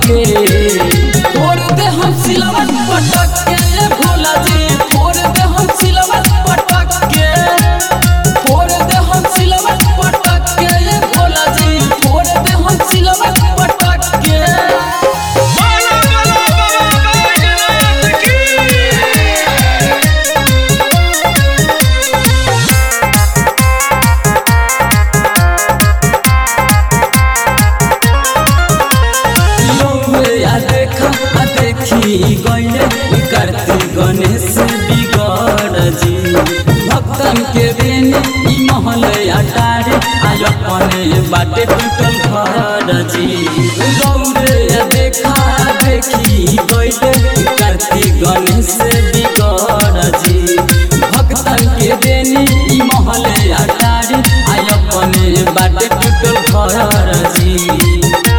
के फोड़ दे हम सिलवट पटक के ये भोला जी फोड़ दे हम सिलवट पटक के फोड़ दे हम सिलवट पटक के ये भोला जी फोड़ दे हम सिलवट पटक के बोलो बोलो बाबा बैजनाथ की लोगे आ देखा आ देखी गईले करती गणेश बिगड़ जी भक्तन के देने ई महल अटारे आय अपने बाटे टूटल घर जी लोगे आ देखा आ देखी गईले करती गणेश बिगड़ जी भक्तन के देने ई महल अटारे आय अपने बाटे टूटल घर जी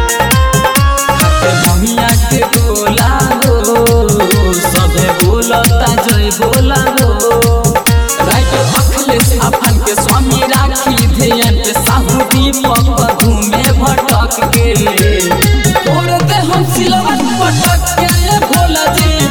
बहिया के बोला हो सबे बोलता जय बोला हो राइट अखिलेश अपन के स्वामी राखी ध्यान के साहू दीपक घूमे भटक के तोड़ दे हम सिलवट पटक के ये भोला जी